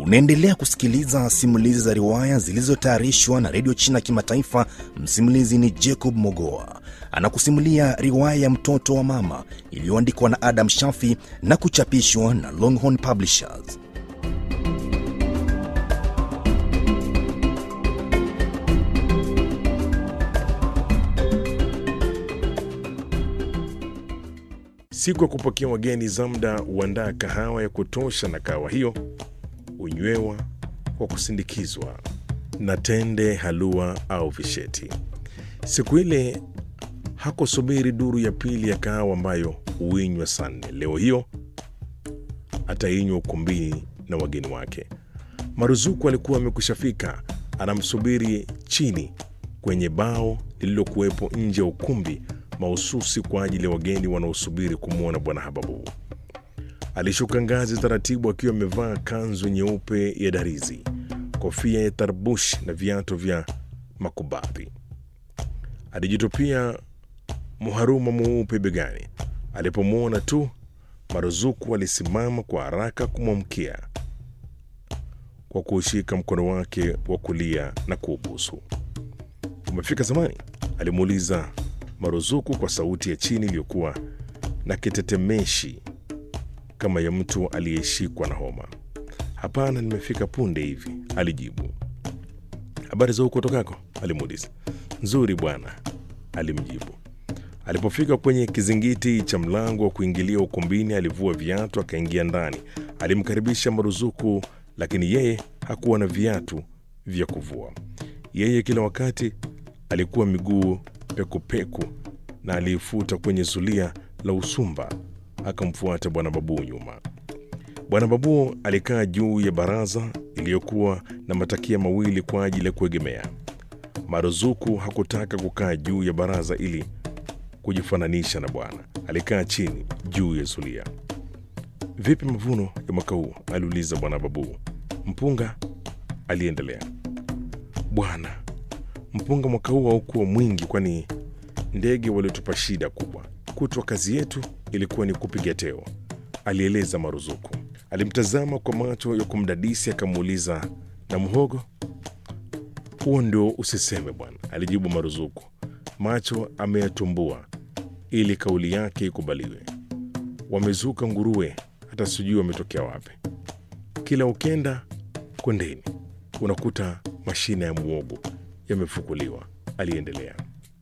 Unaendelea kusikiliza simulizi za riwaya zilizotayarishwa na redio China Kimataifa. Msimulizi ni Jacob Mogoa, anakusimulia riwaya ya mtoto wa mama iliyoandikwa na Adam Shafi na kuchapishwa na Longhorn Publishers. Siku ya kupokea wageni, Zamda huandaa kahawa ya kutosha, na kahawa hiyo hunywewa kwa kusindikizwa na tende, halua au visheti. Siku ile hakusubiri duru ya pili ya kahawa ambayo huinywa saa nne. Leo hiyo atainywa ukumbini na wageni wake. Maruzuku alikuwa amekwishafika, anamsubiri chini kwenye bao lililokuwepo nje ya ukumbi mahususi kwa ajili ya wageni wanaosubiri kumwona Bwana Hababu. Alishuka ngazi taratibu akiwa amevaa kanzu nyeupe ya darizi, kofia ya tarbush na viatu vya makubadhi. Alijitupia muharuma mweupe begani. Alipomwona tu Maruzuku alisimama kwa haraka kumwamkia kwa kuushika mkono wake wa kulia na kuubusu. Umefika zamani? alimuuliza Maruzuku kwa sauti ya chini iliyokuwa na kitetemeshi kama ya mtu aliyeshikwa na homa. Hapana, nimefika punde hivi, alijibu. Habari za huko tokako? alimuuliza. Nzuri bwana, alimjibu. Alipofika kwenye kizingiti cha mlango wa kuingilia ukumbini, alivua viatu akaingia ndani. Alimkaribisha Maruzuku, lakini yeye hakuwa na viatu vya kuvua. Yeye kila wakati alikuwa miguu pekupeku na aliifuta kwenye zulia la usumba. Akamfuata Bwana Babu nyuma. Bwana Babu alikaa juu ya baraza iliyokuwa na matakia mawili kwa ajili ya kuegemea. Maruzuku hakutaka kukaa juu ya baraza ili kujifananisha na bwana. Alikaa chini juu ya zulia. Vipi mavuno ya mwaka huu? aliuliza Bwana Babu. Mpunga, aliendelea. Bwana, mpunga mwaka huu haukuwa mwingi, kwani ndege waliotupa shida kubwa. Kutwa kazi yetu ilikuwa ni kupiga teo, alieleza Maruzuku. Alimtazama kwa macho ya kumdadisi, akamuuliza na mhogo huo ndio usiseme bwana, alijibu Maruzuku, macho ameyatumbua ili kauli yake ikubaliwe. Wamezuka nguruwe, hata sijui wametokea wapi. Kila ukenda kondeni unakuta mashina ya muogo yamefukuliwa, aliendelea.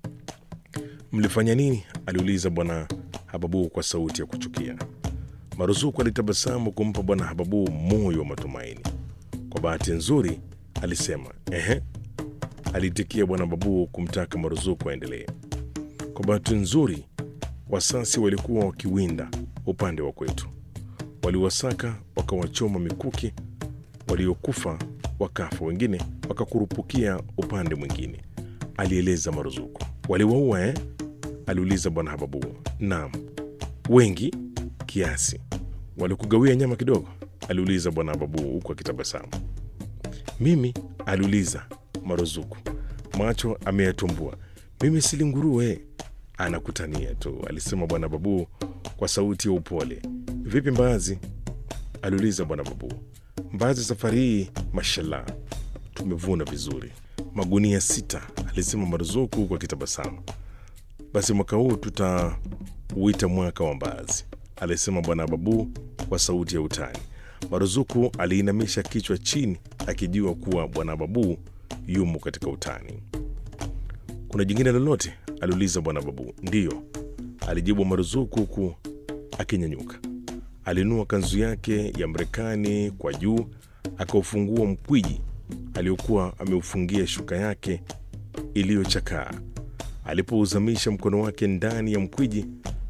Mlifanya nini? aliuliza Bwana Hababu kwa sauti ya kuchukia. Maruzuku alitabasamu kumpa Bwana Hababu moyo wa matumaini. Kwa bahati nzuri, alisema ehe, aliitikia Bwana Babu kumtaka Maruzuku aendelee. Kwa bahati nzuri, wasasi walikuwa wakiwinda upande wa kwetu, waliwasaka wakawachoma mikuki, waliokufa wakafa, wengine wakakurupukia upande mwingine, alieleza Maruzuku. Waliwaua eh? aliuliza Bwana Hababu. Naam, wengi kiasi. Walikugawia nyama kidogo? aliuliza Bwana Hababu huku akitabasamu. Mimi? aliuliza Maruzuku, macho ameyatumbua. Mimi sili nguruwe. Anakutania tu, alisema Bwana Babu kwa sauti ya upole. Vipi mbaazi? aliuliza Bwana Babu. Mbaazi safari hii, mashallah, tumevuna vizuri, magunia sita, alisema Maruzuku huku akitabasamu. Basi mwaka huu tutauita mwaka wa mbaazi, alisema Bwana Babu kwa sauti ya utani. Maruzuku aliinamisha kichwa chini akijua kuwa Bwana Babu yumo katika utani. Kuna jingine lolote? aliuliza Bwana Babu. Ndiyo, alijibu Maruzuku huku akinyanyuka. Alinua kanzu yake ya Marekani kwa juu, akaufungua mkwiji aliokuwa ameufungia shuka yake iliyochakaa. Alipouzamisha mkono wake ndani ya mkwiji,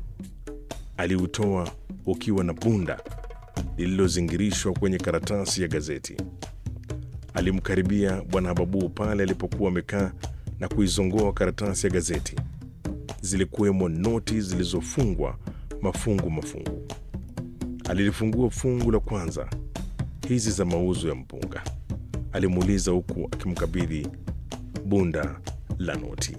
aliutoa ukiwa na bunda lililozingirishwa kwenye karatasi ya gazeti. Alimkaribia Bwana Hababu pale alipokuwa amekaa na kuizongoa karatasi ya gazeti. Zilikuwemo noti zilizofungwa mafungu mafungu. Alilifungua fungu la kwanza. Hizi za mauzo ya mpunga, alimuuliza huku akimkabidhi bunda la noti.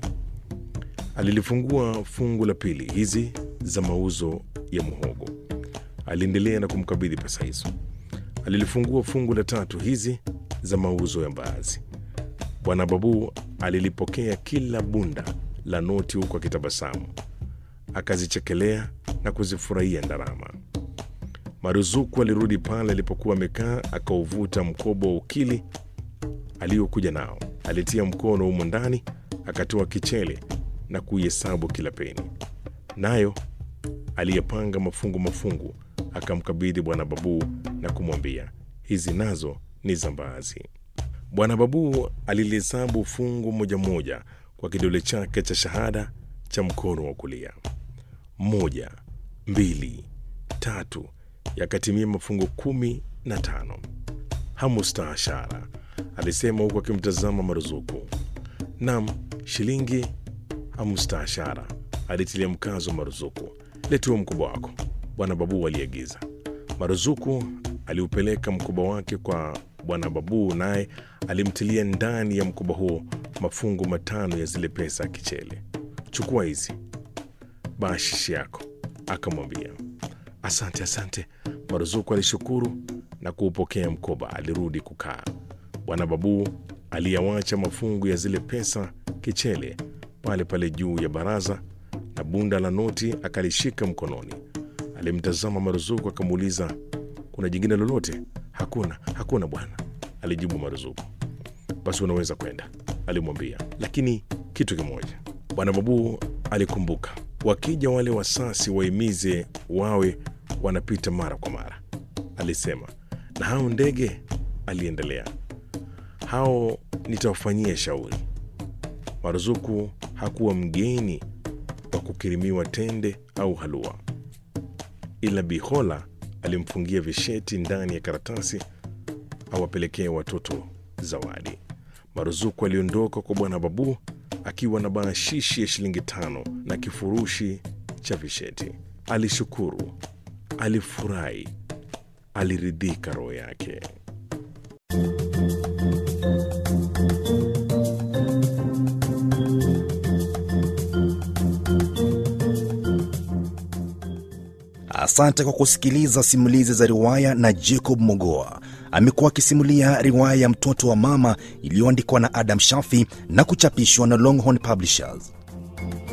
Alilifungua fungu la pili. Hizi za mauzo ya muhogo, aliendelea na kumkabidhi pesa hizo. Alilifungua fungu la tatu hizi za mauzo ya mbaazi. Bwana Babu alilipokea kila bunda la noti huku akitabasamu, akazichekelea na kuzifurahia ndarama. Maruzuku alirudi pale alipokuwa amekaa, akauvuta mkoba wa ukili aliokuja nao. Alitia mkono humo ndani, akatoa kichele na kuihesabu kila peni, nayo aliyepanga mafungu mafungu akamkabidhi Bwana Babu na kumwambia, hizi nazo ni za mbaazi. Bwana Babu alilihesabu fungu moja moja kwa kidole chake cha shahada cha mkono wa kulia. Moja, mbili, tatu, yakatimia mafungu kumi na tano. Hamustaashara, alisema huku akimtazama Maruzuku. Nam, shilingi hamustaashara, alitilia mkazo Maruzuku. Letua mkoba wako, Bwana Babu aliagiza. Maruzuku aliupeleka mkoba wake kwa Bwana Babu, naye alimtilia ndani ya mkoba huo mafungu matano ya zile pesa kichele. Chukua hizi bashishi yako, akamwambia. Asante, asante. Maruzuku alishukuru na kuupokea mkoba. Alirudi kukaa. Bwana Babu aliyawacha mafungu ya zile pesa kichele pale pale juu ya baraza, na bunda la noti akalishika mkononi. Alimtazama Maruzuku akamuuliza, kuna jingine lolote? Hakuna, hakuna bwana, alijibu Maruzuku. Basi unaweza kwenda, alimwambia, lakini kitu kimoja. Bwana Babu alikumbuka, wakija wale wasasi waimize wawe wanapita mara kwa mara, alisema. Na hao ndege, aliendelea, hao nitawafanyia shauri. Maruzuku hakuwa mgeni wa kukirimiwa tende au halua, ila Bihola alimfungia visheti ndani ya karatasi awapelekee watoto zawadi. Maruzuku aliondoka kwa Bwana Babu akiwa na baashishi ya shilingi tano na kifurushi cha visheti. Alishukuru, alifurahi, aliridhika roho yake. Asante kwa kusikiliza simulizi za riwaya na Jacob Mogoa. Amekuwa akisimulia riwaya ya Mtoto wa Mama iliyoandikwa na Adam Shafi na kuchapishwa na Longhorn Publishers.